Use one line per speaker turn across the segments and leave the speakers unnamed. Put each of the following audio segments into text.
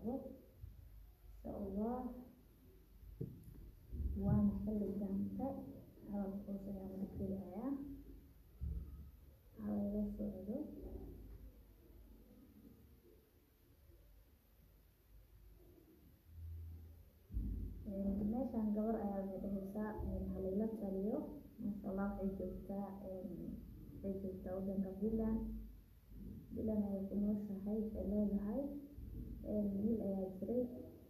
bilaabo insha allah waana xilli dambe hadalka hoos ayaan uga tegayaa halayla socdo meeshaan gabar ayaa waxay dhahaysaa halayla taliyo maasha allah waxay joogtaa waxay joogtaa wadanka Finland Finland ayay ku nooshahay waxay leedahay wiil ayaa jiray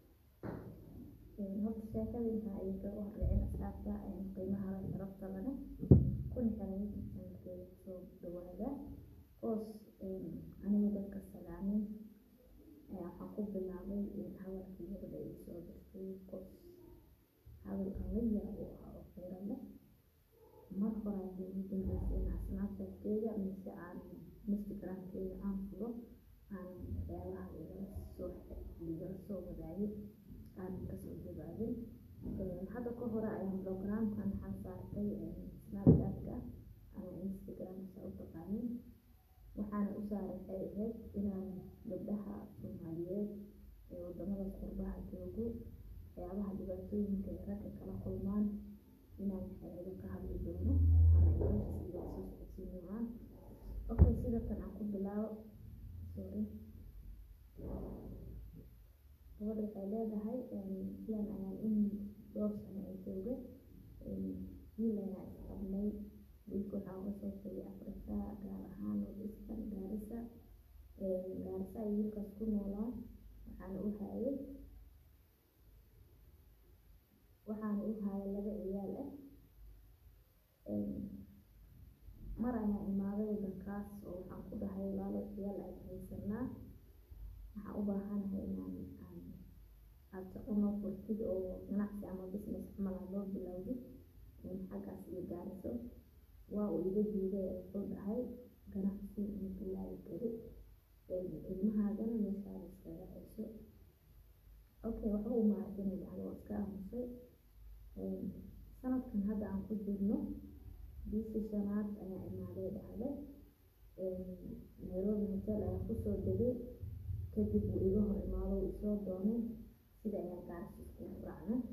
horta sheekada intaa ayay kaga horreeceen asxaabta qiimaha leh sharafta leh kun xiran channelkeeda kusoo dhawaada hoos aniga dadka salaamin waxaan ku bilaabay hadalkii gabadha ay soo dirtay qof hadal aan la yaabo ah oo khayra leh mar hore ayay ugu dambeysay in snapchat-keeda mise aan instagram-keeda aan furo aan waxyaabaha igala soo igala soo wadaagay aan kasoo jawaabin hadda ka hore ayaan programkan waxaan saartay snapchat-ka ama instagram saa u taqaanin waxaana u saaray waxay ahayd inaan gabdhaha soomaaliyeed ee wadamada qurbaha joogo waxyaabaha dhibaatooyinka ay ragga kala kulmaan inaan waxyaabo ka hadli doono ama meeshaas igala soo socodsiin doonaan okay sida tan aan ku bilaabo sorry gabadha waxay leedahay sidan ayaan in dhowr sano ay joogay wiil ayaan isqabnay wiilka waxaa uga soo tegay afrika gaar ahaan northeastern gaarisa gaarisa ay wiilkaas ku noolaa waxaana u hayay waxaana u hayay laba ciyaal ah mar ayaan imaaday wadankaas oo waxaan ku dhahay walaalo ciyaal ayaan haysanaa waxaan u baahanahay inaan aan aad shaqo noo furtid oo ganacsi ama business camal aad noo bilowdid xaggaas iyo gaariso waa uu iga diiday wuxuu dhahay ganacsi ma bilaabi kari ilmahaagana meeshaada iskaga hayso okay waxba uma arkin yani waa iska aamusay sanadkan hadda aan ku jirno bishii shanaad ayaa imaaday dhacday nairobi hotel ayaan kusoo degay kadib uu iga hor imaado uu isoo doonay sida ayaan gaarisa iskugu raacnay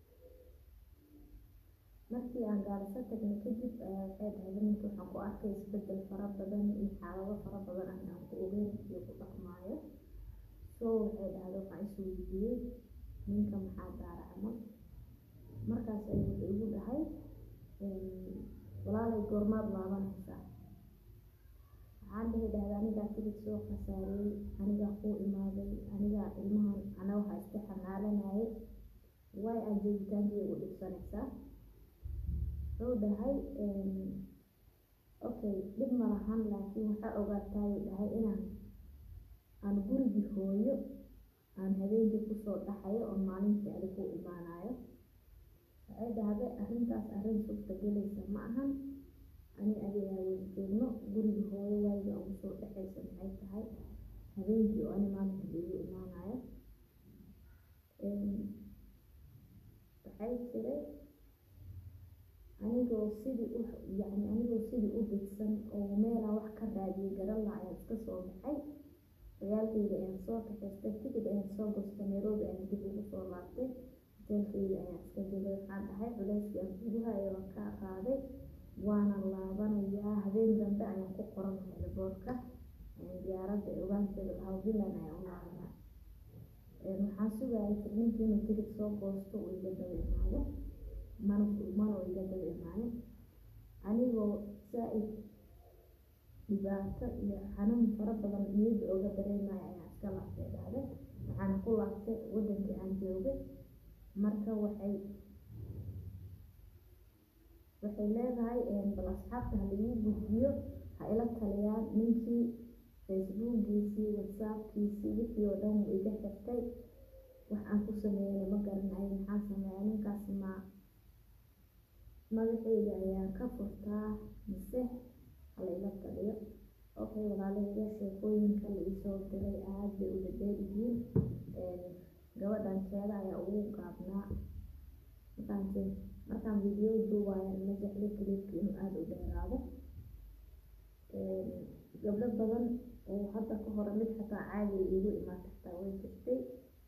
markii aan gaariso tagnay kadib ayaa waxay dhahday ninka waxaan ku arkay isbedel fara badan iyo xaalado fara badan ah aan ku ogeyn iyo ku dhaqmaayo so waxay dhahday waxaan is weydiiyey ninka maxaa daara camal markaas ayuu wuxuu igu dhahay walaalay goormaad laabanaysaa waxaan dhihi dhahday anigaa tigid soo khasaariyey anigaa kuu imaaday anigaa ilmahan ana waxaa iska xamaalanayay way aad joogitaankii ugu dhibsanaysaa wuxuu dhahay okay dhib ma lahan laakiin waxaa ogaataayuu dhahay inaan aan gurigii hooyo aan habeenkii kusoo dhaxayo oo maalintii adi ku imaanayo waxay dhahday arrintaas arrin suurta gelaysa ma ahan ani adi aa wada joogno gurigii hooyo waayiga ugu soo dhexaysa maxay tahay habeenkii oo ani maalintii igu imaanayo waxay jiray anigoo sidii u yacni anigoo sidii u dhigsan oo meelaa wax ka raadiyay garan lahaa ayaan iska soo baxay ciyaalkayga ayaan soo kaxaystay tigid ayaan soo goostay nairobi ayaan dib ugu soo laabtay hoteelkayga ayaan iska jegay waxaan dhahay culeyskii aan kugu hayo waan kaa qaaday waana laabanayaa habeen dambe ayaan ku qoranahay riboortka diyaaradda ee ogaanteeda lahaa finland ayaan u laabanaa waxaan sugayay tirninkii inuu tigid soo goosto uu iga daba imaado mana mana uu iga daba imaanin anigoo saa-id dhibaato iyo xanuun fara badan niyadda ooga dareemaya ayaan iska laabtay dhahday waxaana ku laabtay wadankii aan joogay marka waxay waxay leedahay bal asxaabta ha lagu gudbiyo ha ila taliyaan ninkii facebookiisii whatsappkiisii wixii oo dhan wuu iga xirtay wax aan ku sameeyana ma garanayo maxaan sameeyaa ninkaas ma madaxayga ayaan ka furtaa mise hala ila taliyo okay walaalahayga sheekooyinka la isoo diray aad bay u dhadheer yihiin gabadhan keeda ayaa ugu gaabnaa mafahanteen markaan video duubaaya ma jecli clipka inuu aada u dheeraado gabdho badan oo hadda ka hore mid xataa caadi iigu imaata xataa way jirtay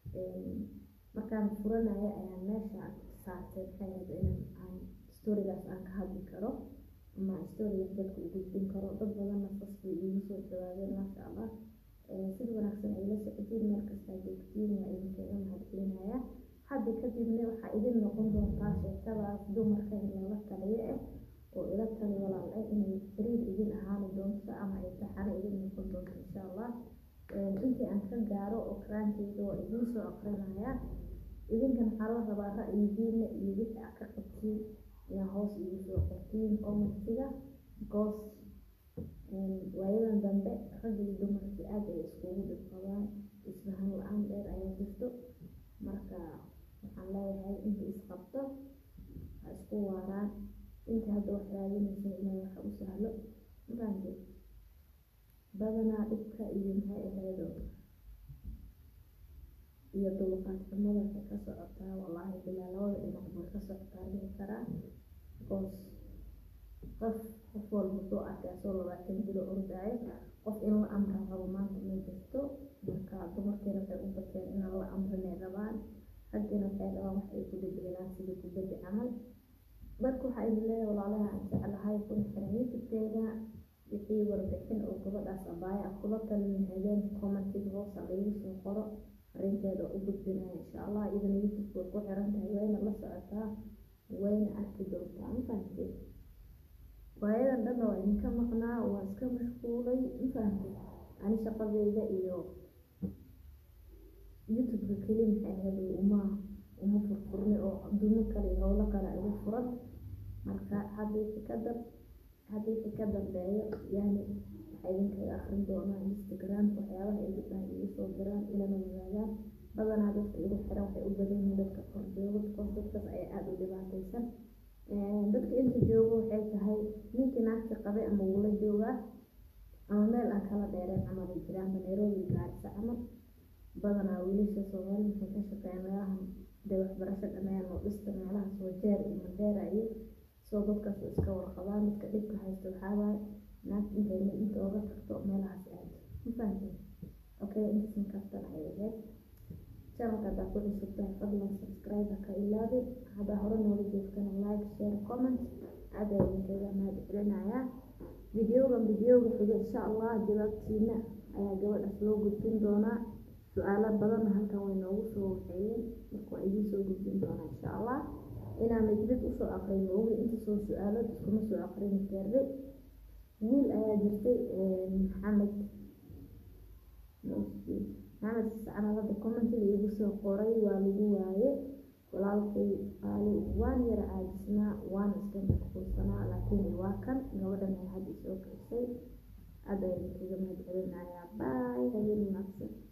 markaan furanaya ayaan meesha saartay maxay ahayd inaan aan storigaas aan ka hadli karo ama storigaas dadka u gudbin karo dad badanna sas bay iigu soo jawaabeen maasha allah sida wanaagsan ay la socotiin meel kastaa joogtiin waa idinkaga mahadcelinaya hadda kadibna waxaa idin noqon doontaa sheekadaas dumarka in lala taliyo ah oo ila tali walaal ah inay xiriir idin ahaani doonto ama ay taxano idin noqon doonto insha allah intii aan ka gaaro oo karaankeyga waa idiin soo aqrinaya idinkan waxaa la rabaa ra'yigiina iyo wixii aad ka qabtiin inaa hoos igu soo qortiin commentiga because waayadan dambe ragga iyo dumarkii aad ay iskugu dhib qabaan isfahan la-aan dheer ayaa jirto marka waxaan leeyahay intii isqabto ha isku waaraan intii hadda wax raadinaysa ilaahay waxa u sahlo mafahamtay badanaa dhibka iyo maxay ahayd iyo dulqaad xumada waxay ka socotaa wallaahi bilaa labada dhinac bay ka socotaa dhihi karaa because qof qof walba wuxuu arkay asoo labaatan jiro ordaayo qof in la amra rabo maanta ma jirto marka dumarkiina waxay u bateen inaan la amrinay rabaan raggina waxay rabaan wax ay ku dhibcilaan sidii kubaddi camal marka waxaa idin leeyahay walaalaha aan jeclahay kuna xiran youtube-keeda wixii warbixin oo gabadhaas abaaya aad kula talin lahaydeen commentiga hoosa laigu soo qoro arrinteeda u gudbinaya insha allah iyadana youtube way ku xiran tahay wayna la socotaa wayna arki doontaa ma fahamtay waayadan dhanna waa idinka maqnaa waa iska mashquulay ma fahamtay ani shaqadeyda iyo youtube-ka keli maxay ahayd uma uma furfurni oo adduumo kale iyo howlo kale igu furan marka haddii ka dab haddii ka dambeeyo yani waxaa idinkaga akrin doonaa instagram waxyaabaha ay gabdhaha igu soo diraan ilana wadaagaan badanaa dadka igu xiran waxay u badan yihiin dadka kor jooga because dadkaas ayaa aada u dhibaataysan dadka inta joogo waxay tahay ninkii naagta qabay ama wula joogaa ama meel aan kala dheereen camal ay jiraanba nairobi gaarisa camal badanaa wiilasha soomaali waxay ka shaqeeyaan meelahan dee waxbarasho dhameeyaan oo dhista meelahaas wajeer iyo mandheera iyo soo dadkaas iska warqabaan dadka dhibka haysta waxaa waaye naagta intay inta oga tagto meelahaas aado ma fahamtay okay intaasna kaftan ay ahayd channelka haddaa ku cusub tahay fadlan subscribe ka ilaabin haddaa hore noola joogtana like share comment aad ayaa idinkaga mahad celinayaa videogan videoga xiga insha allah jawaabtiina ayaa gabadhaas loo gudbin doonaa su-aalo badanna halkan way noogu soo waxeeyeen marka waa idiin soo gudbin doonaa insha allah inaan majlid usoo aqrin moogi inta soo su-aalood iskuma soo aqrini karre wiil ayaa jirtay maxamed maxamed sacnalada commentiga igu soo qoray waa lagu waaye walaalkay qaali waan yara caajisnaa waan iska mashquulsanaa laakiin waa kan gabadhan ay hadda isoo kaysay aad ayaan kaga mahad celinayaa baay habeen wanaagsan